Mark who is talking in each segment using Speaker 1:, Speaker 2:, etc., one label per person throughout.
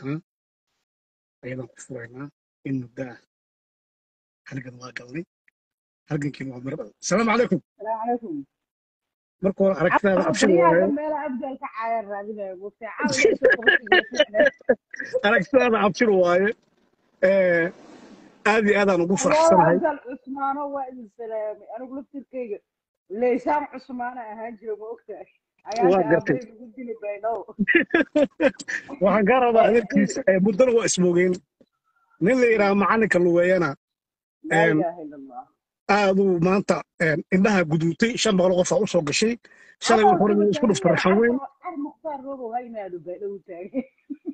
Speaker 1: haddana ayadaan ku furaynaa in muddo ah halgan waa galnay halgankiina waa miro asalaamu calaykum
Speaker 2: السلام عليكم
Speaker 1: marka hore aragtidaada
Speaker 2: عفوا
Speaker 1: abshir
Speaker 2: بريها
Speaker 1: waaye
Speaker 2: جنب لا ابدا الكعاير رادنا وبتاع عاوز اشوف قبل
Speaker 1: aragtidaada abshir waaye Eh, aad iyo aadaan ugu
Speaker 2: والله
Speaker 1: faraxsanahay
Speaker 2: ابدا عثمان هو السلامي انا قلت تركيا ليسان عثمان اهانجي ما وقتها
Speaker 1: waa
Speaker 2: عيالك
Speaker 1: gartay
Speaker 2: ابي قلت لي بينو
Speaker 1: waxaan kaa rabaa adeerkiisa eh, muddana waa ismoogeen nin la yidhaha macalinka luweeyana
Speaker 2: لا
Speaker 1: em,
Speaker 2: اله الا الله
Speaker 1: aaduu maanta em, indhaha guduutay shan boqol qof aa u soo gashay shalay
Speaker 2: عفوا
Speaker 1: wuxuu rabay
Speaker 2: سوى
Speaker 1: isku dhuftay
Speaker 2: تاني
Speaker 1: raxan weyn
Speaker 2: عفوا المختار روبو هاي نادو بينو تاني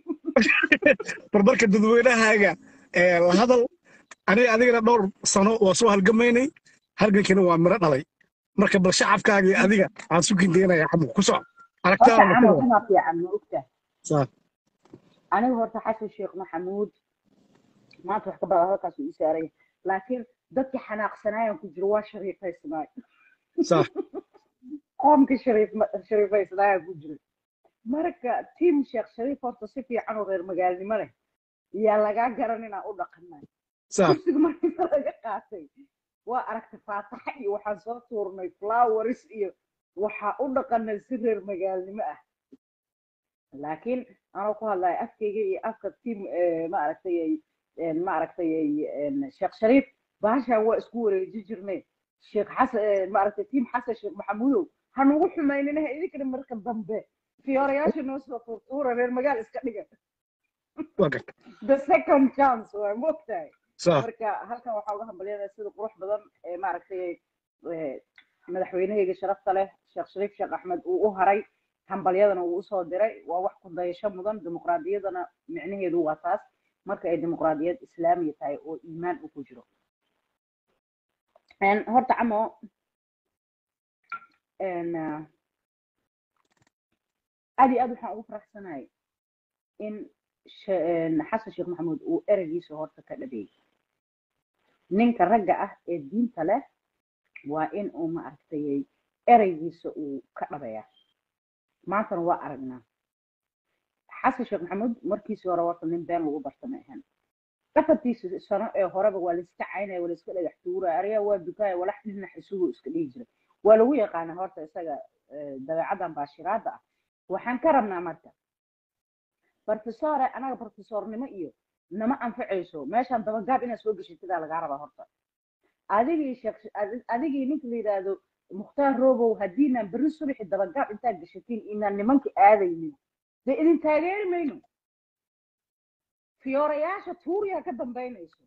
Speaker 1: barbarka dadweynahaaga eh, la hadal aniga adigana dhowr sano waa soo halgamaynay halgankiina waa miro dhalay marka bal shacabkaaga iyo adiga aan su kindeynaya xamuq ku soco
Speaker 2: horta
Speaker 1: aragtaada ma
Speaker 2: camal
Speaker 1: ku
Speaker 2: kana fiican ma ogtahay
Speaker 1: saa
Speaker 2: aniga horta xasan sheekh maxamuud maanta wax ka badan halkaas uu ii saaray laakiin dadkii xanaaqsanaayan ku jiro waa shariifaysnaay
Speaker 1: saa
Speaker 2: qoomkii shariif shariifaysnaaya ku jiro marka tiim sheekh shariif horta si fiican oo reer magaalnimo leh yaa lagaa garan inaan u dhaqanay
Speaker 1: saa
Speaker 2: kursiga markii laga qaatay waa aragtay faataxa iyo waxaan soo tuurnay flowers iyo waxaa u dhaqanay si reer magaalnimo ah laakiin anoo ku hadlaya afkayga iyo afka tiim ma aragtay ma aragtay sheekh shariif bahashaan waa isku wareeji jirnay sheekh xasan ma aragtay tiim xasan sheekh maxamuudow ha nugu xumayninaha idinkana marka dambe fiyoorayaasha noo soo tuurtuura reer magaal iska dhiga
Speaker 1: waa garta
Speaker 2: the second chance waa moogtahay
Speaker 1: saa
Speaker 2: marka halkan waxaa uga hambalyadaa sida qurux badan ee maaragtay ee, madaxweynahayga sharafta leh sheekh shariif sheekh axmed uu u haray hambalyadana uu usoo diray waa wax ku dayasho mudan dimuqraadiyadana micnaheedu waa taas marka ay dimuqraadiyad islaamiya tahay oo iimaan uu ku jiro Een, horta camo een, ah, aad iyo aad waxaan ugu faraxsanahay in she- een, xasan sheekh maxamuud uu ereygiisa horta ka dhabeeyey ninka ragga ah ee diinta leh waa in uu maaragtay ereygiisa uu ka dhabeeya maantana waa aragnaa xasan sheekh maxamuud markiisii hore horta nin been lagu barta ma ahan afartiisa sano ee horeba waa layska caynaya waa layska dhagax tuuraya ariga waa dukaaya walax dhinax isugu iska dhihi jiray waa lagu yaqaana horta isaga eh, dabeecadan baashiraada ah waxaan ka rabnaa marka barfesore anaga barfesornimo iyo nama anfacayso meeshaan dabagaab inaad soo geshatidaa lagaa rabaa horta adigii sheekh adi- adigii ninka la yidhaahdo mukhtaar robow haddiinaan berri subaxi dabagaab intaad geshatiin inaan nimanka aadaynin dee idin taageeri mayno fiyoorayaasha tuuriyaa ka dambaynayso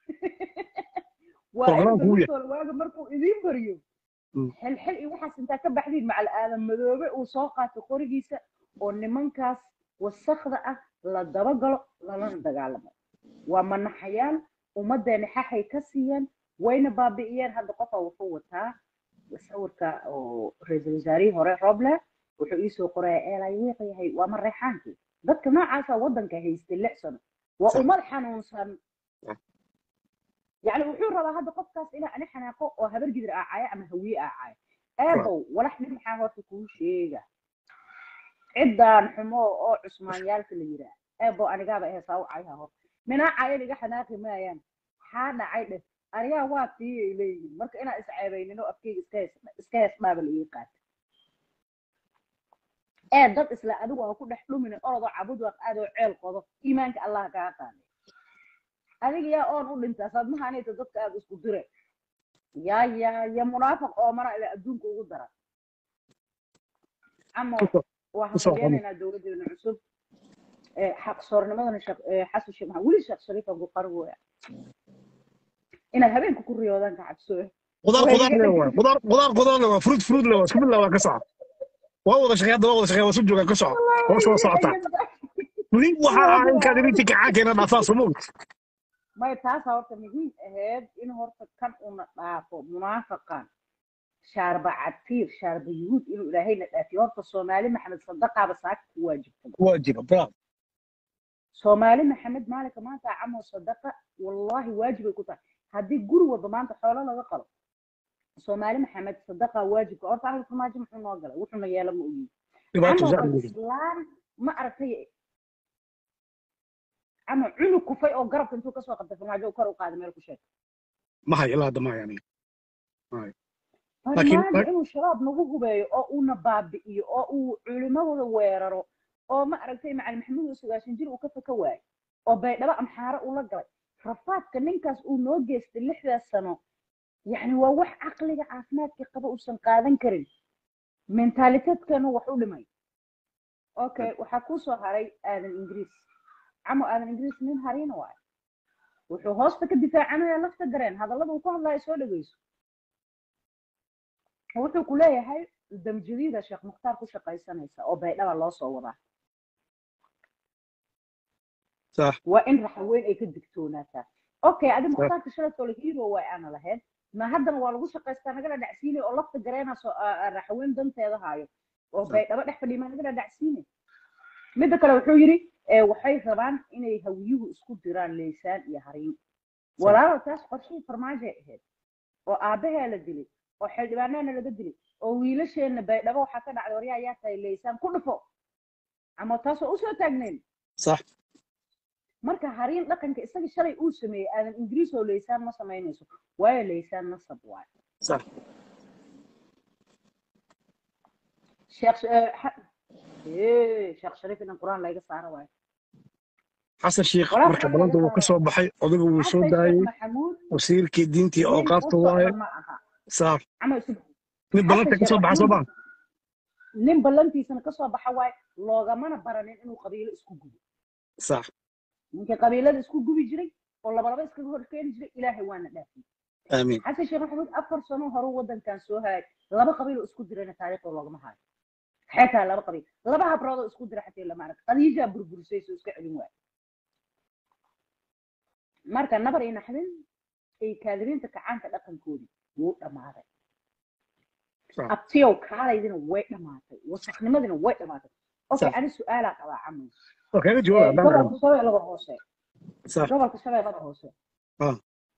Speaker 2: waa in
Speaker 1: Programku wuu yahay.
Speaker 2: berritoola waaga markuu idiin bariyo
Speaker 1: Mm.
Speaker 2: xilxil iyo waxaas intaa ka baxdiin macal aadan madoobe uu soo qaato qorigiisa oo nimankaas wasakda ah la dabagalo lalana dagaalamo waa manaxayaan ummadeena xaxay ka siiyeen wayna baabi'iyeen hadda qofa wuxuu wataa sawirka oo ra-iisul wasaarihii hore roble wuxuu iisoo qoraya eelay wiiq yahay waa mareexaankii dadka noocaasa waddanka haystay lix sano waa
Speaker 1: Sax.
Speaker 2: ummad xanuunsan
Speaker 1: Sax.
Speaker 2: يعني wuxuu rabaa hadda qofkaas inaa ani xanaaqo oo habar gidir aacaya ama hawiye aacaya eebow walax nin maxaa horta kuu sheega ciddaan xumo oo cusmaanyaalka la yiraa eebow anigaaba ehesaa u cayaha horta minaa cayan iga xanaaqi maayaan maxaa dhacay dheh anigaa waa tiiyay leeyihin marka inaan isceebaynin oo afkeyga iska hees iska hees dhaaba la ii qaata ee dad isla adigu aan ku dhex dhumin orodoo cabud waaq aadoo ceel qodo iimaanka allah kaa qaaday adiga yaa oon u dhintaa sadmahanayta dadka aad isku dire yaa yaa ya munaafiq oo mana ila adduunka ugu dara camo
Speaker 1: Kusoo-
Speaker 2: waa
Speaker 1: kusoo
Speaker 2: hambalyaanaynaa dowladeena cusub ee xaqsoornimadana sheekh ee xasan sheekh maxamed weli sheekh shariifan ku qaran weya inay habeenka ku riyoodaan ka cabso
Speaker 1: qudaar
Speaker 2: Way
Speaker 1: qudaar
Speaker 2: iga
Speaker 1: le
Speaker 2: dhig-
Speaker 1: waa qudaar qudaar qudaar le waa fruit fruit le waa isku mid le waa ka soco waa wada shaqeey hadda waa wada shaqeey waa soo joogaan ka soco waa soo socotaa nin waxaa ah inkaad idinti kacaankeena dhaafaa soo moogid
Speaker 2: may taasa horta muhiim ahayd in horta kan una dhaafo munaafaqan shaarba catiir shaarba yuhuud inuu ilaahayna dhaafiyo horta soomaali maxamed sadaqaaba saaka ku waajibtay
Speaker 1: waajiba bravo
Speaker 2: soomaali maxamed maalinka maanta camo sadaqa wallahi waajibay ku tahay haddii guri walba maanta xoolo laga qalo soomaali maxamed sadaqa waajibka horta ahlu farmaajo muxuu noo galay wuxuuna yeela ma ogiin
Speaker 1: dhibaato
Speaker 2: camal
Speaker 1: zaad
Speaker 2: bal
Speaker 1: weyn
Speaker 2: islaan ma aragtay ama cunug kufay oo garabka intuu kasoo qabtay farmaajo uu kor u qaaday meel ku sheeg
Speaker 1: ma hayo ilaa hadda ma hayo aniga Laakiin-
Speaker 2: farmaajo inuu shabaab nagu hubeeyo oo uuna baabi'iyo oo uu culimadooda weeraro oo ma aragtay macalin maxamuud oo sagaashan jir uu ka faka waayo oo baydhabo amxaaro ula galay rafaadka ninkaas uu noo geystay lixdaas sano yacni waa wax caqliga caafimaadka qaba uusan qaadan karin mentaaliteedkana wax u dhimay okay waxaa kuu soo haray aadan ingiriis camo aadan ingiriis nin hariina waayo wuxuu hoosta ka difaacanaya lafta gareen hadallada uu ku hadlayo soo dhegeyso wuxuu ku leeyahay damjadiida sheekh mukhtaar ku shaqaysanaysa oo baydhaba loo soo wadaa
Speaker 1: sax
Speaker 2: waa in raxaweyn ay ka digtoonaataa okay adi mukhtaarka shalatoo la hero way aana lahayd ma haddana waa lagu shaqaystaa nagala dhacsiinay oo lafta gareena soo raxaweyn danteeda haayo oo
Speaker 1: Sax.
Speaker 2: baydhabo dhex fadhiya maa nagala dhacsiinay midda kale wuxuu yidhi eh, waxay rabaan inay hawiyuhu isku diraan leysaan iyo hariin walaalow taas qorshihii farmaajay ahayd oo aabbahaa la dilay oo xildhibaanaana laga dilay oo wiilasheenna baydhabo waxaa ka dhacday waryaa yaa tahay leysaan ku dhufo ama taasoo usoo taagnayn
Speaker 1: sax
Speaker 2: marka hariin dhaqanka isaga shalay uu sameeyey aadan ingiriis oo leysaan ma samaynayso waayo leysaan nasab waayo
Speaker 1: sax
Speaker 2: sheekh eh, xa- Eh, sheekh shariif inan qur-aan layga saaro waayo
Speaker 1: xasan sheikh
Speaker 2: Walaal
Speaker 1: marka
Speaker 2: xasan
Speaker 1: balanta wuu
Speaker 2: laga
Speaker 1: ka soo baxay odagu wuu soo
Speaker 2: xasan
Speaker 1: daayey
Speaker 2: sheekh maxamuud
Speaker 1: wasiirkii diintii oo
Speaker 2: nin u
Speaker 1: qaabta waaye
Speaker 2: socda ma aha
Speaker 1: sax
Speaker 2: ama isu
Speaker 1: nin balanta
Speaker 2: xasan
Speaker 1: ka soo
Speaker 2: sheekh
Speaker 1: baxa soo
Speaker 2: maxamuud
Speaker 1: baa
Speaker 2: nin ballantiisana kasoo baxa waayo loogamana baranin inuu qabiilo isku gubo
Speaker 1: sax
Speaker 2: ninkii qabiilada isku gubi jiray oo labalaba iskaga hor keeni jiray ilaahay waana dhaafiyey
Speaker 1: aamiin
Speaker 2: xasan sheekh maxamuud afar sano horu wadankan soo haayay laba qabiil oo isku dirayna taariikhda loogama haayo xeetaa laba qabiil laba habrood oo isku dira xataa lama arag qadiijaa burburisay soo iska celin waayo marka nabar iyo naxdin ay kaadiriinta kacaanka dhaqankoodii wuu dhammaaday
Speaker 1: sax
Speaker 2: abtiyow kaalaydina way dhammaatay wasaknimadina way dhammaatay okay
Speaker 1: Sax.
Speaker 2: ani su-aalaa qabaa camus
Speaker 1: oo kaga jawaab haddaan rabo
Speaker 2: gobolka shabeellada hoose
Speaker 1: sax
Speaker 2: gobolka shabeellada hoose
Speaker 1: Ah.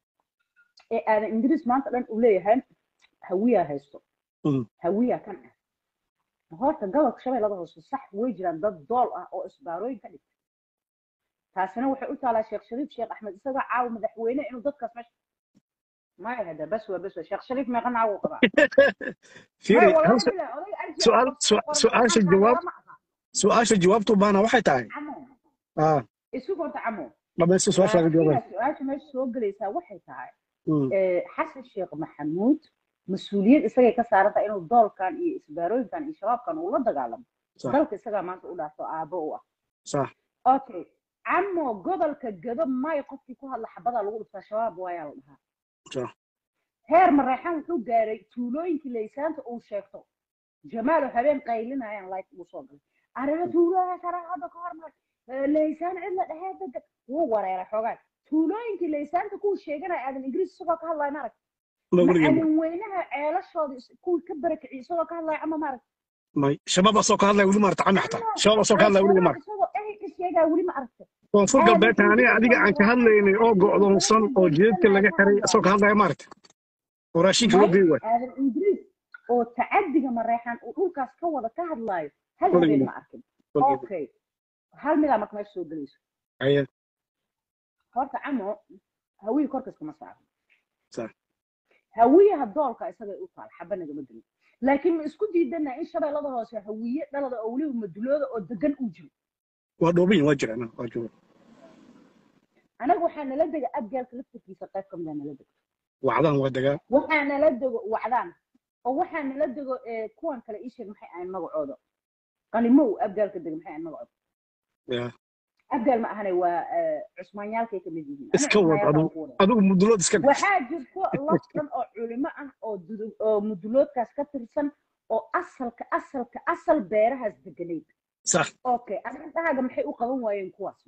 Speaker 2: ee aadan ingiriis maanta dhan uu leeyahay hawiyaa haysto
Speaker 1: Mm.
Speaker 2: hawiyaa kan ah horta gobolka shabeellada hoose sax way jiraan dad dool ah oo isbaarooyin ka dhigta taasina waxay u taalaa sheekh shariif sheekh axmed isagoo caawa madaxweyne inuu dadkaas meesha maya hada bas waa bas waa sheekh shariif meeqa naagu qabaa
Speaker 1: fiiri
Speaker 2: maya
Speaker 1: hal
Speaker 2: wallahi
Speaker 1: su-
Speaker 2: billahi oday arji
Speaker 1: su'aal
Speaker 2: oo
Speaker 1: su-
Speaker 2: qoran
Speaker 1: su'aasha
Speaker 2: xataa
Speaker 1: jawaab
Speaker 2: lama aha
Speaker 1: su-aasha jawaabtu baana waxay tahay
Speaker 2: camo
Speaker 1: ah
Speaker 2: isu horta camo
Speaker 1: dhamaysta su-aasha laga jawaabay
Speaker 2: laakiin su-aasha meesha soo gelaysaa waxay tahay
Speaker 1: Mm.
Speaker 2: eh, xasan sheekh maxamuud mas-uuliyad isagay ka saaran tahay inuu doolkan iyo isbaarooyinkan iyo shabaabkan uu la dagaalamo
Speaker 1: Sax.
Speaker 2: dalka isagaa maanta u dhaafo aabbo u ah
Speaker 1: sax
Speaker 2: okay camo gobolka gado may qofkii ku hadla xabadaa lagu dhuftaa shabaab waayaa la dhahaa
Speaker 1: sax
Speaker 2: heer mareexan wuxuu gaaray tuulooyinkii laysaanta uu sheegto jamaalo habeen qaylinayaan like uu soo galay arrimo tuulooyin sharaxada ka hormar laysaan cid la dhahee degan wuu wareeray xoogaan tuulooyinkii laysaanta kuu sheeganaya aadan ingiriis isagoo ka hadlaya maarag
Speaker 1: ma weligeed
Speaker 2: macalin weynaha ceelashooda is- kuwii ka barakiciy isagoo ka hadlaya ama maarag
Speaker 1: may shabaab asoo ka hadlaya weli maarta cami xataa shabaab asoo ka hadlaya weliga maarta
Speaker 2: isagoo ehay ka sheegaya weli ma aragta
Speaker 1: koonfur galbeedka aniga adiga aan ka hadlaynay oo go'doonsan oo jeedka laga xiray asoo ka hadlaya maarta oo raashinka loo geey waay
Speaker 2: aadan ingiriis oo tacadiga mareexan uu dhulkaas ka wada ka hadlaayo hal
Speaker 1: Weligeed.
Speaker 2: habeen ma arkin okay hal midaa marka meesha soo gelayso
Speaker 1: Aye.
Speaker 2: horta camo hawiye korkas kama saaro
Speaker 1: Sax.
Speaker 2: hawiyaha doolka isagay u taal xaba nagama gelin laakiin ma isku diidana in shabeellada hoose hawiye dhalada oo weliba madulooda oo degan uu jiro
Speaker 1: waa dhoobiyin waa jiraan waa jooga
Speaker 2: anaga waxaa nala dega abgaalka laftarkiisa qayb ka mida nala dego
Speaker 1: wacdaan waa degaa
Speaker 2: waxaa nala dego wacdaan oo waxaa nala dego eh, kuwan kale ii sheeg maxay ahayn magacooda qalimow abgaalka dega maxay ahayn magacooda
Speaker 1: Ya.
Speaker 2: abgaal ma ahane waa eh, cusmaanyaalkay kamid yihiin Aniga
Speaker 1: Iska wad
Speaker 2: cusmaanyaalkaan
Speaker 1: adigu.
Speaker 2: ku wadaa.
Speaker 1: adigu mudulood iska dhig
Speaker 2: waxaa jirto laf dhan oo culimo ah oo dudu- oo muduloodkaas ka tirsan oo asalka asalka asal beerahaas deganayd
Speaker 1: sax
Speaker 2: okay arintaaga maxay u qaban waayeen kuwaas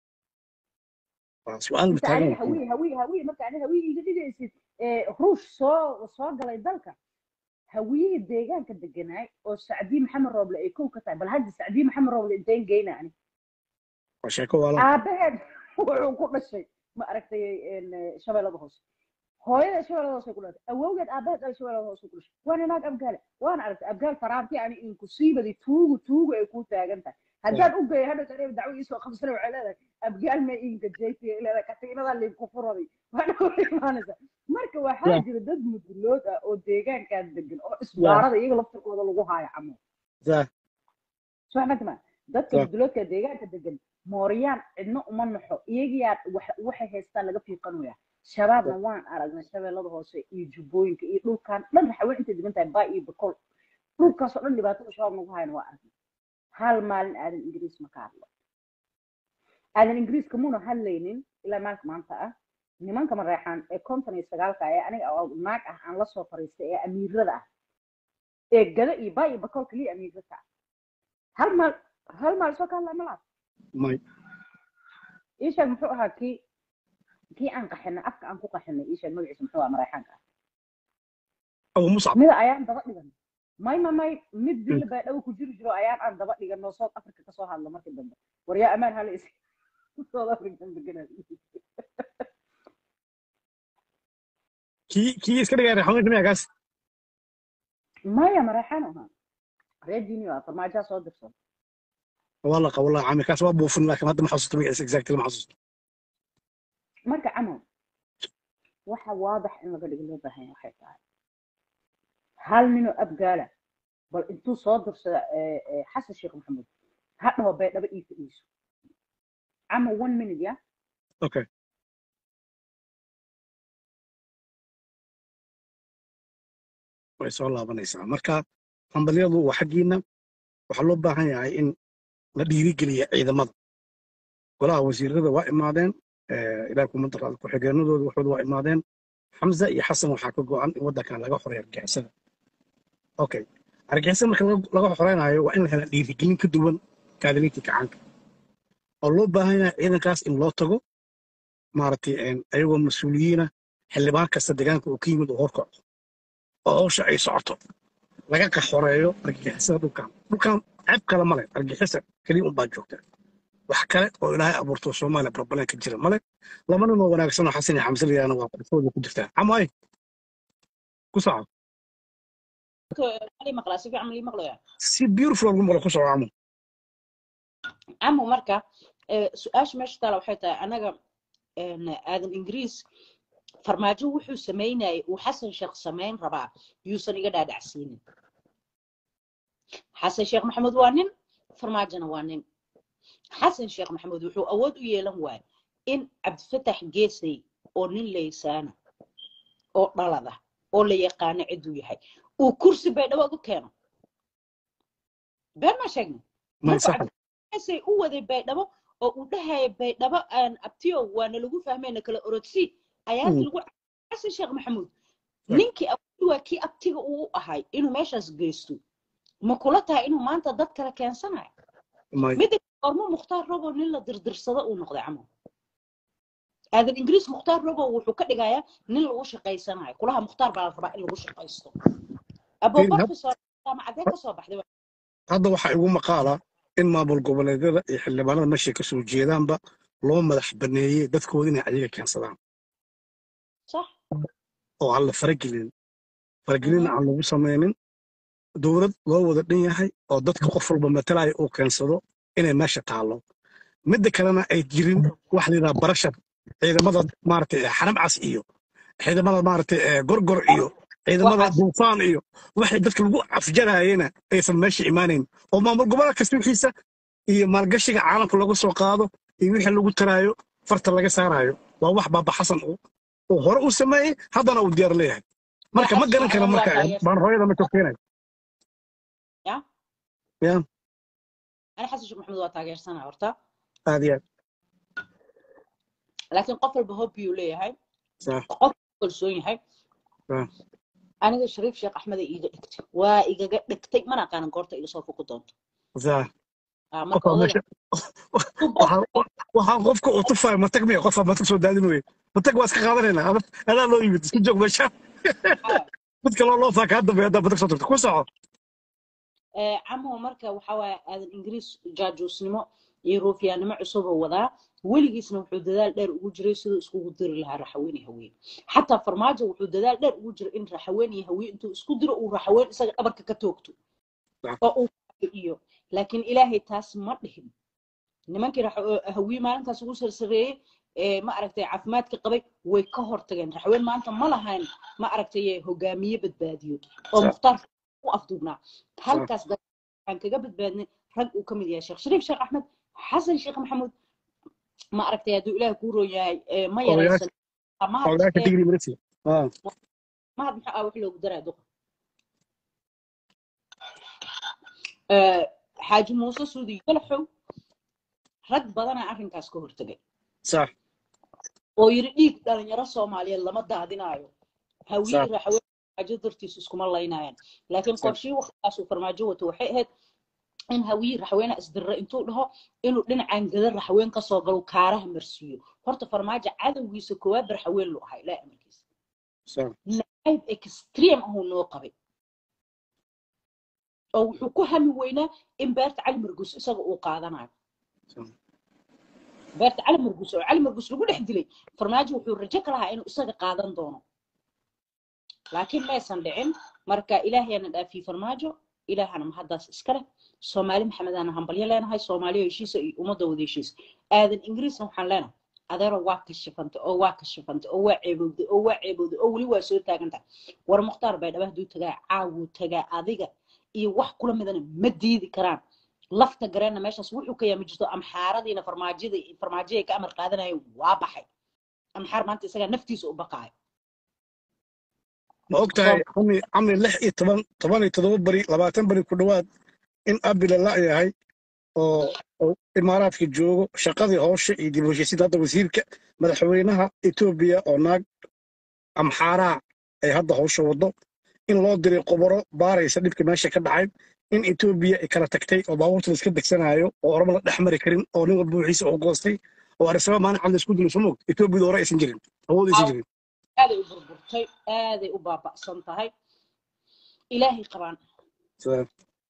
Speaker 1: waa su-aal
Speaker 2: inta
Speaker 1: taagan
Speaker 2: aniga hawiye hawiye hawiye marka aniga hawiye iga dhigaysid eh, ruush soo soo galay dalka hawiyihii deegaanka deganaay oo sacdiye maxamed rooble ay kow ka tahay bal hadda sacdiye maxamed rooble inteen geyna ani
Speaker 1: waa sheeko waalan
Speaker 2: aabaheed wuxuu ku dhashay ma aragtay een, eh, shabeellada hoose hooyada shabeellada hoose ku dhalatay awowgeed aabaheed dhalay shabeellada hoose ku dhashay waana naag abgaale waana aragtay abgaal faraanti ani inkusiibadi tuugu tuugu ay ku taagan tahay haddaan u geeyo hadhow tareeb dacwo iisoo qabsana waxay leedahay abgaal ma iinka jeytiya leedahay katiinada liinku furaday waxna way imaanaysa marka waxaa
Speaker 1: Yeah.
Speaker 2: jira dad mudulood ah oo deegaankan degan oo isbaarada iyaga laftirkooda lagu haayo camo
Speaker 1: Zah.
Speaker 2: soo xamatama dadka
Speaker 1: Yeah.
Speaker 2: muduloodka deegaanka degan mooryaan cidna uma naxo iyagiyaa wax- waxay haystaan laga fiiqanaya shabaabna waan aragnay shabeellada hoose iyo jubbooyinka iyo dhulkan dhan raxawe intay degan tahay baa iyo bakol dhulkaasoo dhan dhibaatada shabaab nagu hayana waa aragnay hal maalin aadan ingiriis ma ka hadlo aadan ingiriiska muna hadlaynin ilaa maalinka maanta ah nimanka mareexaan ee konton iyo sagaalka ee aniga oo naag ah aan lasoo fariistay ee amiirada ah ee gada iyo baa iyo bakol kaliya amiirada ah hal maal hal maal soo ka hadlaa malaas
Speaker 1: may
Speaker 2: iisheeg muxuu ahaa kii kii aan qaxinay afka aan ku qaxinay iisheeg magaciisa muxuu ahaa mareexaanka ah
Speaker 1: abu muscab
Speaker 2: mida ayaan daba dhigan may ma may mid dil baa dhow ku jiri jiro ayaan aan daba dhigan oo south africa kasoo hadlo markii dambe war yaa amaan hala is south african deganaa
Speaker 1: kii kii iska dhigay raxmayn miyaa kaas
Speaker 2: maya mareexaan ahaa reer junior ah farmaajaa soo dirsan
Speaker 1: waa laqa wallahi cami kaas waa buufin laakiin hadda ma xasuusto magaciisa exactly ma xasuusto
Speaker 2: marka camal waxa waadax in laga dhigo loo baahan yahay waxay tahay hal ninoo abgaala bal intuu soo dirsada eh, eh, xasan sheekh maxamuud ha dhaho baydhabo ii fadhiiso camal one minute ya
Speaker 1: okay way soo laabanaysaa marka hambalyadu waa xaggiina waxaa loo baahan yahay in la dhiirigeliya ciidamada golaha wasiirada waa imaadeen eh, ilaah kuma daraada ku-xigeenadooda waxooda waa imaadeen xamza iyo xasan waxaa ka go'an in waddankan laga xoreeyo argixisada okay argixisada marka laga laga xoreynayo waa in la hela dhiirigelin ka duwan kaadiliintii kacaanka oo loo baahan yahay ciidankaas in loo tago maaragtay een, ayagoo mas-uuliyiina xildhibaan kasta deegaanka uu ka yimid oo horkaco oo hawsha ay socoto laga qaxoreeyo argixisada dhulkan dhulkan ceeb kale male argixisa keliya unbaa joogta wax kale oo ilaahay abuurto soomaaliya barbaleen ka jira male laba nin oo wanaagsan oo xasan iyo xamse layihahna waa qorfooda ku jirtaa camay ku soco
Speaker 3: lii maqlaa si fiican ma lii maqlayaa
Speaker 1: si beautiful lagu maqlo ku soco camo
Speaker 3: camo marka eh, su-aasha meesha taala waxay tahay anaga een, aadan ingiriis farmaajo wuxuu samaynayay uu xasan sheekh samayn rabaa yuusan iga dhaadhacsiinin xasan sheekh maxamed waa nin farmaajona waa nin xasan sheekh maxamed wuxuu awood u yeelan waayay in cabdifatax geesay oo nin laysaana oo dhalada oo la yaqaano ciduu yahay uu kursi baydhabo uga keeno been maa sheegna
Speaker 1: may
Speaker 3: markuu
Speaker 1: sax
Speaker 3: cabdifataxay u waday baydhabo oo uu dhahaya baydhabo aan abtiyo waana lagu fahmayna kala orodsi ayaad
Speaker 1: Mm.
Speaker 3: lagu xasan sheekh maxamuud
Speaker 1: Yeah.
Speaker 3: ninkii awoodi waa kii abtiga uu u ahay inuu meeshaas geysto ma kula tahay inuu maanta dad kale keensanayo
Speaker 1: may
Speaker 3: midda ormo mukhtaar robo nin la dirdirsado uu noqday camal aadan ingiriis mukhtaar robo wuxuu ka dhigayaa nin lagu shaqaysanayo kulaha mukhtaar baa la rabaa in lagu shaqaysto abo
Speaker 1: Fiiri, had-
Speaker 3: professor jaamacadee ka soo baxday
Speaker 1: hadda waxaa igu maqaala in maamul goboleedyada iyo xildhibaanada meeshay ka soo jeedaanba loo madax baneeyey dadkooda inay ayaga keensadaan
Speaker 3: sax
Speaker 1: oo aan la faragelin faragelinna aan lagu samaynin dowlad loo wada dhan yahay oo dadka qof walba matalaya uu keensado inay meesha taallo midda kalena ay jirin wax la yidhaha barashar ciidamada maaragtay xaram cas iyo ciidamada maaragtay eh, gorgor iyo ciidamada
Speaker 3: Waxaas.
Speaker 1: duufaan iyo waxay dadka lagu afjarayena aysan meesha imaanayn oo maamul gobolka kasta wixiisa iyo maalgashiga caalamka lagu soo qaado iyo wixii lagu taraayo farta laga saarayo waa wax baaba xasan uu uu hore u sameeyey haddana uu diyaar leeyahay marka ma garan kara marka baan hooyada ma keenay
Speaker 3: Ya?
Speaker 1: ya
Speaker 3: ani xasan sheekh maxamed waa taageersanaa horta
Speaker 1: aad iyo aad
Speaker 3: laakiin qof walba hobbiyuu leeyahay
Speaker 1: sax
Speaker 3: qof kalsoon yahay
Speaker 1: Ah.
Speaker 3: aniga shariif sheekh axmeda iiga dhigtay waa igaga dhigtay mana aqaanan goorta iga soo fuku doonto
Speaker 1: sax
Speaker 3: Ah, marka
Speaker 1: qofka
Speaker 3: odaga
Speaker 1: meesha waxaan waxaan qofka uu tufayo matag miya qofka matag soo daadin weye matag waa iska qaadanaynaa Ada- adaa loo yimid isku joog meesha mid kaloo loo faaka hadda bay haddaa matag soo tagto ku soco
Speaker 3: Eh, camuhu marka waxa waaye aadan ingiriis jaajuusnimo iyo ruufyaannimo cusuboo wadaa weligiisna wuxuu dadaal dheer ugu jiray siduu iskugu diri lahaa raxaween iyo haween xataa farmaajo wuxuu dadaal dheer ugu jiray in raxaween iyo haween intuu isku diro uu raxaween isaga dhabarka ka toogto
Speaker 1: Sax.
Speaker 3: oo uu iyo laakiin ilaahay taas ma dhihin nimankii rax- hawii maalintaas ugu sarsareeyey ee ma aragtay caafimaadka qabay way ka hortageen raxween maanta ma lahayn ma aragtay hogaamiye badbaadiyo oo
Speaker 1: Sa-
Speaker 3: mukhtaar u afduubnaa halkaas dad waxaan kaga badbaadnay rag uu ka mid yahay sheekh shariif sheekh axmed xasan sheekh maxamuud ma aragtay hadduu ilaah kuu roon yahay ee ma
Speaker 1: Odayaasha-
Speaker 3: yaraysan mahad
Speaker 1: odayaasha
Speaker 3: ee,
Speaker 1: digri marisi ah
Speaker 3: mahad maxaa ah wax loogu daraa duqa Ee, xaaji muuse suudi yalaxow rag badanaa arrinkaas ka hortagay
Speaker 1: sax
Speaker 3: oo yiri dhiig dhalinyaro soomaaliyeed lama daadinaayo hawii
Speaker 1: Sax.
Speaker 3: raxween farmaajo dartiis iskuma laynayaan laakiin
Speaker 1: Sax.
Speaker 3: qorshii waqtigaasuu farmaajo wato waxay ahayd in hawii raxweene isdirra intuu dhaho inuu dhinacan gada raxween kasoo galo kaaraha marsiiyo horta farmaajo cadowgiisa koowaad ba raxween lu ahaa ilaa amarkiisa
Speaker 1: sax
Speaker 3: nacayb extreme ahuu noo qabay oo wuxuu ku hami weynaa in beerta cali margus isaga uu qaadanayo
Speaker 1: sax
Speaker 3: beerta cali margus oo cali margus lagu dhex dilay farmaajo wuxuu rajo ka lahaa inuu isaga qaadan doono laakiin maysan dhicin marka ilaahayana dhaafiyey farmaajo ilaahana mahaddaas iska leh soomaali maxamedana hambalyo leenahay soomaaliya heshiisa iyo ummadda wada heshiisa aadan ingiriisna waxaan leenahay adeero waa kashifantay oo waa kashifantay oo waa ceebowday oo waa ceebowday oo weli waa soo taagantahay war mukhtaar baydhaba hadduu tagaa caawuu tagaa adiga iyo wax kula midana ma diidi karaan lafta gareenna meeshaas wuxuu ka yaami jirto amxaaradiina farmaajada farmaajoday ka amar qaadanaya waa baxay amxaar maanta isagaa naftiisa u baqaayo
Speaker 1: ma og tahay cami cami lix iyo toban toban iyo toddoba beri labaatan beri ku dhowaad in abila la yahay oo oo imaaraadka joogo shaqadii hooshe iyo dib u heshiisiinta hadda wasiirka madaxweynaha etoobiya oo naag amxaaraa ay hadda howsha wado in loo diray qoboro baaraysa dhibka meesha ka dhacay in etoobiya ay kala tagtay oo baabuurta la iska degsanayo oo orama la dhex mari karin oo nin walba wixiisa oo goostay oo arisaba maalin cad la isku dilo soo moogta etoobiyada hore aysan jirin awood aysan jirin
Speaker 3: aaday u burburtay aaday u baaba'san tahay ilaahay qabaan
Speaker 1: Sa-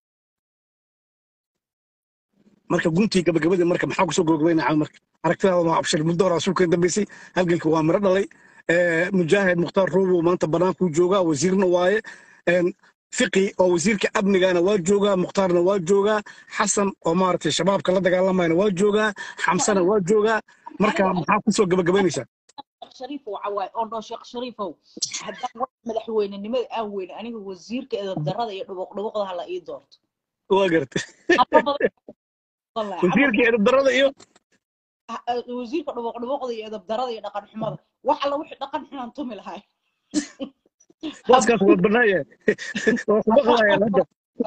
Speaker 1: marka guntii gabagabadii marka maxaa kusoo gabagabaynaa marka aragtidaada waa abshir muddo hore asuulka dambeysay halganka waa miro dhalay Eh, mujaahid mukhtaar ruubow maanta bannaankuu joogaa wasiirna waaye En, fiqi oo wasiirka amnigana waa joogaa mukhtaarna waa joogaa xasan oo maaragtay shabaabka la dagaalamayna waa joogaa xamsana waa joogaa marka maxaa kusoo gabagabaynaysaa
Speaker 3: sheekh shariifow cawaay oo dhoo sheekh shariifow haddaan wax madaxweynenimada aan weyne aniga wasiirka eedadarada iyo dhubuq dhubuqda hala ii doorto
Speaker 1: waa garatay
Speaker 3: Ama badan wallahi, ama
Speaker 1: wasiirka edabdarada iyo
Speaker 3: ah, ah, wasiirka dhubuq dhubuqda iyo edabdarada iyo dhaqan xumada wax alla wixii dhaqan xunaan tumi lahay
Speaker 1: booskaas waa bannaaya waa kuma qabayaan hadda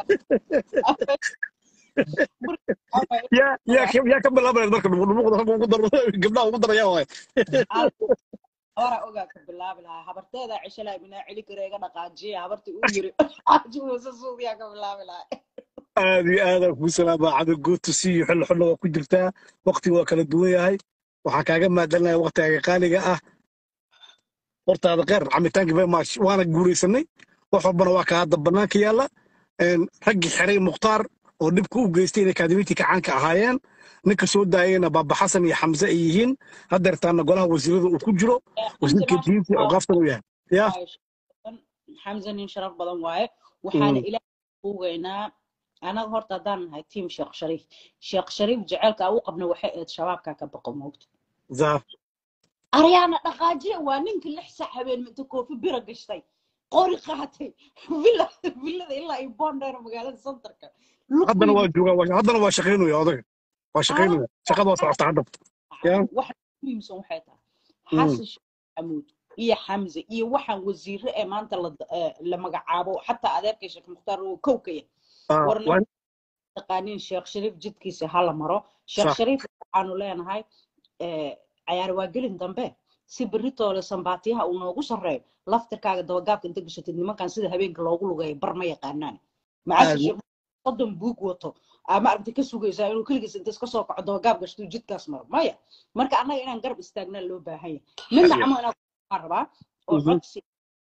Speaker 1: yaa yaa ka- yaa ka bilaabayan marka dhumuqda halka ugu daro gabdhaha ugu daraya waay
Speaker 3: hora ogaa ka bilaabi lahaa habarteeda cishalaa minaa celi kara iga dhaqaajiya habartii uu yiri xaaji muuse suudiyaa ka bilaabi lahaa
Speaker 1: aad iyo aad aan kuu salaamaa cabdi gootusi iyo xillo xillo waa ku jirtaa waqtiga waa kala duwan yahay waxaan kaaga mahadcelinaya waqtigaaga qaaliga ah hortaada kheyr camitaanka very much waana guulaysanay wax walbana waa ka hadda bannaanka yaalla En, raggii xiray mukhtaar oo dhibka u geystay inay kaadimiintii kacaanka ahaayeen ninka soo daayayna baaba xasan iyo xamse ay yihiin haddeertaana golaha wasiirada uu ku jiro wasiirka diinta iyo awqaaftan uu yahay ya
Speaker 3: xamse nin sharaf badan waaye waxaana
Speaker 1: Mm.
Speaker 3: ilaah ugeynaa anaga horta haddaan nahay tiim sheekh shariif sheekh shariif jecelka u qabna waxay ahayd shabaabkaa ka baqo moogta
Speaker 1: za
Speaker 3: aryaana dhaqaajiya waa ninka lix sac habeen minta koofi bira gashtay qori qaatay villa villada ilaa iyo bondheer magaalada centerka
Speaker 1: haddana waa joogaa waa- haddana waa shaqaynaya odaga waa shaqaynaya shaqada waa socota hadda Ya.
Speaker 3: waxa muhiimsan waxay tahay
Speaker 1: Mm.
Speaker 3: xasan sheekh maxamuud iyo xamse iyo waxaan wasiire ee maanta la eh, la magacaabo xataa adeerka sheekh mukhtaar oo kowkaya
Speaker 1: Ah,
Speaker 3: warna
Speaker 1: waa-
Speaker 3: taqaaniin sheekh shariif jidkiisa hala maro sheekh
Speaker 1: Sax.
Speaker 3: shariif waxaanu leenahay eh, cayaar waa gelin dambe si beritoole sambaatiyaha uu noogu sarreeyo laftirkaaga dabagaabka inta gashatid nimankan sida habeenka loogu lugeeyo bar ma yaqaanaan macaasha
Speaker 1: Aad-
Speaker 3: sheekh soddon buug wato ama aragti ka sugaysaa inuu keligiis inta iska soo kaco dabagaab gashto jidkaas maro maya marka annaga inaan garab istaagnaa loo baahan yahay midna
Speaker 1: Aad-
Speaker 3: camo inaan ku rabaa oo
Speaker 1: Mhm.
Speaker 3: codsi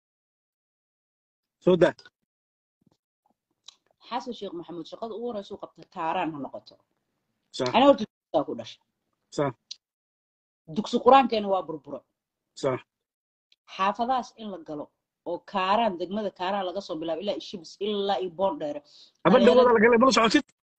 Speaker 1: soo daa
Speaker 3: xasan sheekh maxamuud shaqada ugu horeysa u qabta kaaraan ha noqoto
Speaker 1: Sax.
Speaker 3: ana horta dugsigaa ku dhashay
Speaker 1: Sax.
Speaker 3: dugsi qur-aankeena waa burburo
Speaker 1: sax
Speaker 3: xaafadahaas in la galo oo kaaraan degmada kaaraan laga soo bilaabo ilaa ishibis ilaa iyo boondheere
Speaker 1: habeen
Speaker 3: Dhalinyarada-
Speaker 1: dhawada la galay mala socotid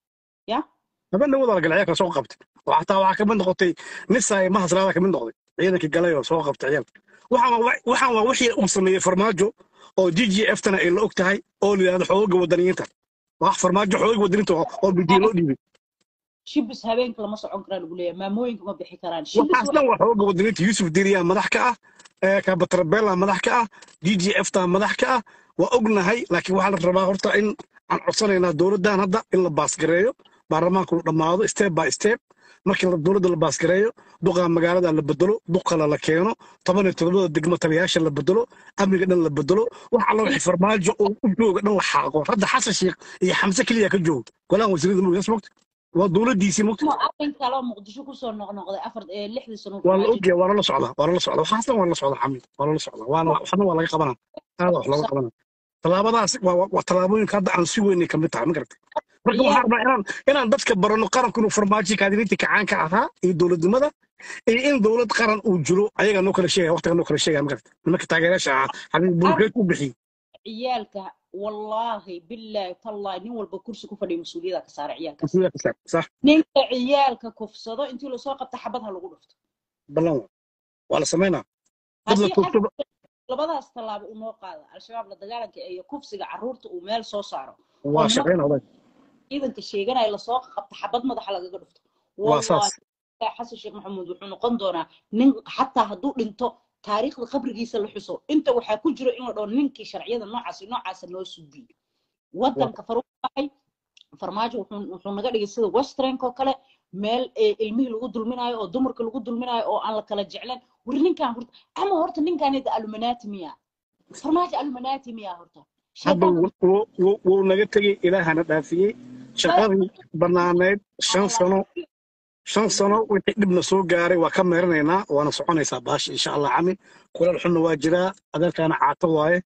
Speaker 3: ya
Speaker 1: habeen wada la galay ciyaalka soo qabtay oo xataa waxaa kamid noqotay nisay mahasraada kamid noqday ciidankii galay oo soo qabtay ciyaalka waxaan waa waxaan waa wixii uu sameeyey farmaajo oo g g f tana ay la og tahay oo la yidhahdo xooga wadaniyiinta wax farmaajo xooga wadaniyiinta oo oo bidiyo loo dhiibay
Speaker 3: shibis habeenka lama socon karaa lagu leeyahay maamooyinka ma bixi karaan shibis
Speaker 1: waxaas dhan waa xooga wadaniyiinta yuusuf diriyaa madax ka ah ee kabatrabela madax ka ah g g f ta madax ka ah waa ognahay laakiin waxaa la rabaa horta in aan codsanaynaa dowladdan hadda in la baasgareeyo baarlamaanku uu dhammaado step by step markii la- dowladda la baasgareeyo duqa magaalada la bedelo duq kale la keeno toban iyo todobada degmo taliyayaasha la bedelo amniga dhan la bedelo wax alla wixii farmaajo oo u jooga dhan la xaaqo hadda xasan sheekh iyo xamse keliya ka jooga golaha wasiirada mugdas mogta waa dowladdiisii mogta
Speaker 3: ma arrin kale oo muqdisho kusoo noqnoqday afar ee lixdii sano
Speaker 1: waa la ogyahay waa lala socdaa waa lala socdaa waxaas dhan waa lala socdaa xamiid waa lala socdaa waana waxna waa laga qabanaa aada wax looga qabanaa tallaabadaas waa waa- waa tallaabooyinka hadda aan si weynay kamid tahay ma garatay marka waxaan rabaa inaan inaan dadka barano qaranku inuu farmaajo kaadiriinta kacaanka ahaa iyo dowladnimada iyo in dowlad qaran uu jiro ayagaa noo kala sheegaya waqtiga noo kala sheegaya ma garatay nimanka taageerayaasha ahaa xabiib bulkeed ku bixiyey
Speaker 3: ciyaalka wallaahi billaahi tallaahi nin walba kursi ku fadhiya mas-uuliyada ka saara ciyaalkaas
Speaker 1: Mas-uuliyad ka saar, sax
Speaker 3: ninka ciyaalka kufsado intii lasoo qabta xabad ha lagu dhufto
Speaker 1: ballan waa waa la samaynaa dad la
Speaker 3: haddii
Speaker 1: toogto
Speaker 3: labadaas tallaabo uu noo qaado al-shabaab la dagaalanka iyo kufsiga carruurta uu meel soo saaro
Speaker 1: waa shaqayn adag
Speaker 3: ciidanka sheeganaya lasoo qabta xabad madaxa lagaga dhufto
Speaker 1: waa saas
Speaker 3: Wallaahi, xasan sheekh maxamuud wuxuu noqon doonaa nin xataa hadduu dhinto taariikhda qabrigiisa la xuso inta waxaa ku jiro in la dhaho ninkii sharciyada noocaas iyo noocaasa noo suubiyey wadanka faruuq baxay farmaajo wuxuu wuxuu naga dhigay sida westernk oo kale meel ee ilmihii lagu dulminayo oo dumarka lagu dulminayo oo aan la kala jeclayn wari ninkan horta ama horta ninkanida aluminati miya farmaajo aluminati miya horta
Speaker 1: hadda
Speaker 3: Shaytaan-
Speaker 1: wuu- wuu wuu- wuu naga tegey ilaahana dhaafiyey shaqadii bannaaneyd shan sano shan sano wixii dhibna soo gaaray waa ka meeranaynaa waana soconaysaa baasha insha allah camin kulal xunna waa jiraa adeerkaana caato waaye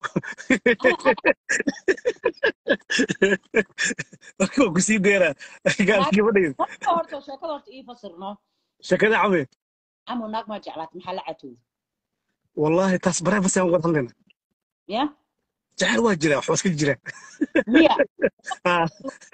Speaker 1: marka waa kusii deeraa gaalkii gabadhayda
Speaker 3: horta horta sheekada horta ii fasirno
Speaker 1: shakada came
Speaker 3: camu naag maa jeclaata maxaa la catooda
Speaker 1: wallaahi taas baree basaan wada hadlayna
Speaker 3: ya
Speaker 1: jacayl waa jiraa waxba iska jira
Speaker 3: miya
Speaker 1: Ah,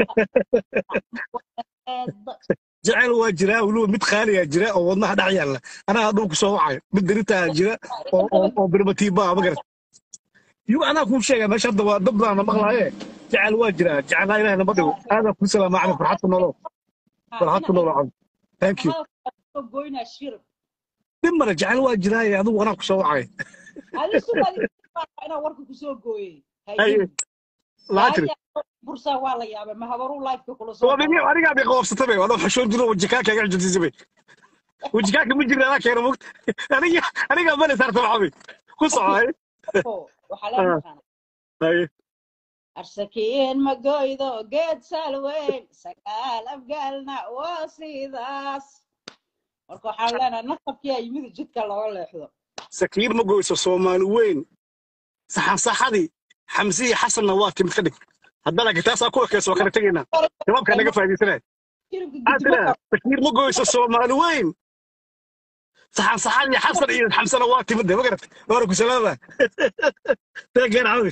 Speaker 3: Eedda.
Speaker 1: jacayl waa jiraa weliba mid qaaliyaa jira oo wadnaha dhex yaalla anaa hadhow kusoo wacayo mid daritaa jira oo oo oo birmatiiba ma garat yu anaa kuu sheega meesha hadda waa dad baana maqlaaye jacayl waa jiraa jacayl ilaah nama dhigo aadaa kuu salaama cali farxad ku nolow farxad ku nolow cali thank you
Speaker 3: Hadalka goynaa shirib
Speaker 1: dib male jacayl waa jiraaye adigu anaa kusoo wacay
Speaker 3: adi sugaadi inaa warka kusoo gooyey
Speaker 1: haye laa tiri
Speaker 3: bursaa waa la yaabay ma habaruu lifeka kula soo
Speaker 1: waa dhigi anigaa bay qabsatay bay wadoo xashoon jiro wajikaaka iga xujisay bay wajikaaka ma jirna anaa keena mogta aniga anigaa male saarta maxamed ku socay
Speaker 3: waxaa loo yaqaana
Speaker 1: haye
Speaker 3: arsakiin ma goydo geed salweyn sagaal afgaalna waa sidaas marka waxaan leenahay nasabkiyaa yimid jidka looga leexdo
Speaker 1: sakiir ma goyso soomaali weyn saxan saxadii xamsiyi xasanna waa timid ka dhig haddana kitaasaa ku ekeyso waa kala tegaynaa jawaabkaa naga faa'iidaysanaya
Speaker 3: shiribka
Speaker 1: maxaa
Speaker 3: guddiga
Speaker 1: tiraa sakiir ma goyso soomaali weyn saxan saxadii xasan iyo xamsana waa timid de ma garat waana ku salaama taageer cawi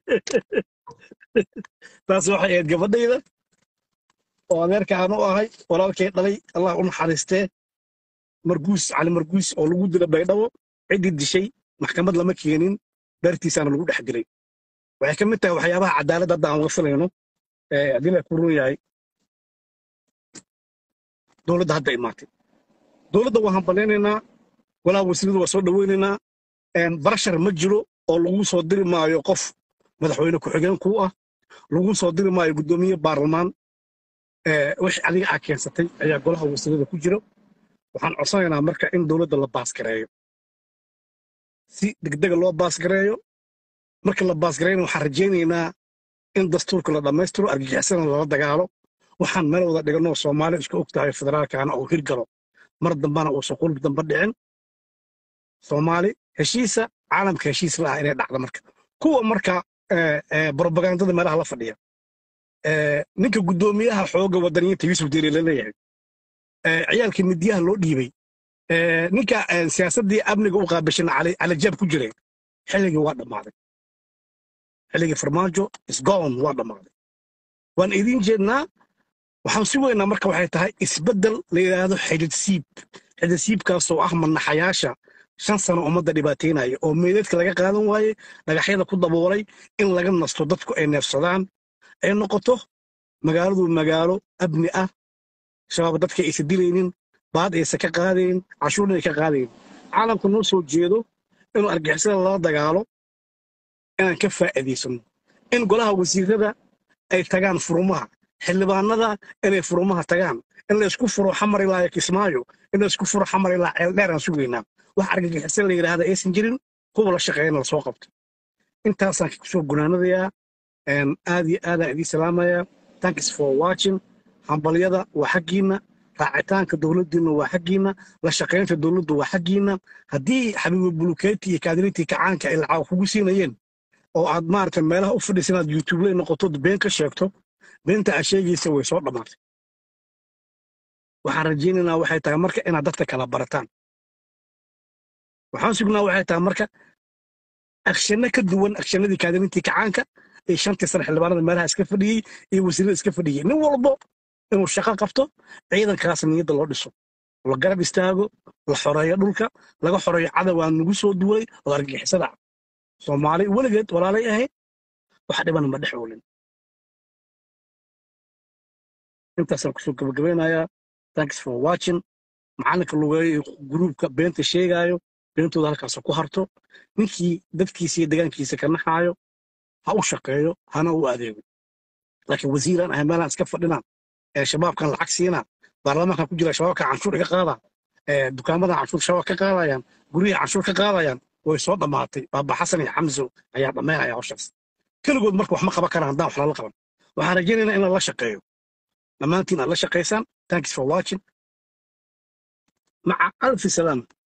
Speaker 1: taas waxay ahayd gabadhayda oo adeerka aan u ahay walaalkay dhalay allah u naxariistee marguus cali marguus oo lagu dila baydhabo ciddii dishay maxkamad lama keenin dartiisaana lagu dhex dilay waxay ka mid tahay waxyaabaha cadaaladda hadda aan uga filayno ee haddii la ku run yahay dowladda hadda imaatay dowladda waan hambalyaynaynaa walaa wasiirada waa soo dhoweynaynaa barashar ma jiro oo lagu soo diri maayo qof madaxweyne ku-xigeen kuu ah lagu soo diri maayo guddoomiye baarlamaan ee wixii adiga aa keensatay ayaa golaha wasiirada ku jiro waxaan codsanaynaa marka in dowladda la baasgareeyo si degdega loo baasgareeyo marka la baasgareeyna waxaan rajaynaynaa in dastuurka la dhammaystiro argagixisana lala dagaalo waxaan meel wada dhiganoo soomaali isku og tahay federaalkaana uu hirgalo mar dambana uusan qulub dambe dhicin soomaali heshiisa caalamka heshiis la ah inay dhacdo marka kuwa marka brobagandada meelaha la fadhiya ninka guddoomiyaha xooga wadaniyiinta yuusuf deeri laleeyahay ciyaalkii midiyaha loo dhiibay ninka siyaasaddii amniga u qaabishan calajaab ku jiray xilligii waa dhammaaday xilligii farmaajo isgoon waa dhammaaday waan idiin jeednaa waxaan si weynaa marka waxay tahay isbeddel la yidhaahdo xididsiib xididsiibkaasoo ah manaxayaasha shan sano ummadda dhibaataynaya oo meydadka laga qaadan waayey dhagaxyada ku daboolay in laga nasto dadku ay neefsadaan ay noqoto magaaladu magaalo abni ah shabaab dadka aysa dilaynin baad aysa ka qaadayn cashuurna ay ka qaadayn caalamka noo soo jeedo inuu argixisada lala dagaalo inaan ka faa'iidaysano in golaha wasiirada ay tagaan furumaha xildhibaanada inay furumaha tagaan in la isku furo xamar ilaa kismaayo in la isku furo xamar ilaa ceeldheer aan sugaynaa wax argagixisa la yidhaahda aysan jirin kuwa la shaqeeyana la soo qabto intaasaan kusoo gunaanadayaa aad iyo aadaan idiin salaamayaa thanks for watching hambalyada waa xaggiinna raacitaanka dowladdiinna waa xaggiinna la shaqaynta dowladdu waa xaggiinna haddii xabiibu bulukeeti iyo kaadiriintii kacaanka ay lacag kugu siinayeen oo aad maaragtay meelaha u fadhiisa inaad youtube lay noqoto been ka sheegto beenta aad sheegaysa way soo dhammaatay waxaan rajaynaynaa waxay tahay marka inaad dadka kala barataan waxaan sugnaa waxay tahay marka akshanno ka duwan akshanadii kaadiriintii kacaanka iyo shantii sane xildhibaanada meelaha iska fadhiyey iyo wasiirada iska fadhiyey nin walbo inuu shaqo qabto ciidankaas niyadda loo dhiso la garab istaago la xoreeyo dhulka laga xoreeyo cadawaa nagu soo duulay oo argixisada soomaali weligeed walaalay ahayd wax dhibana ma dhex oolin intaasaan kusoo gabagabeynayaa thanks for watching macalinka lugeeyo gruubka beenta sheegaayo beentooda halkaas ku harto ninkii dadkiisa iyo degaankiisa ka naxaayo ha u shaqeeyo hana u adeego laakiin wasiiraan ahay meelaan iska fadhinaan ee shabaabkan lacag siinaa baarlamaankan ku jira shabaabka canshuur iga qaadaa dukaamadan canshuur shabaab ka qaadayaan guryaha canshuur ka qaadayaan way soo dhammaatay baaba xasan iyo xamso ayaa dhammaynaya hawshaas keligood marka wax ma qaban karaan haddaan wax lala qaban waxaan rajaynaynaa in lala shaqeeyo dhammaantiin aad la shaqaysaan thanks for watching maca alfi salaam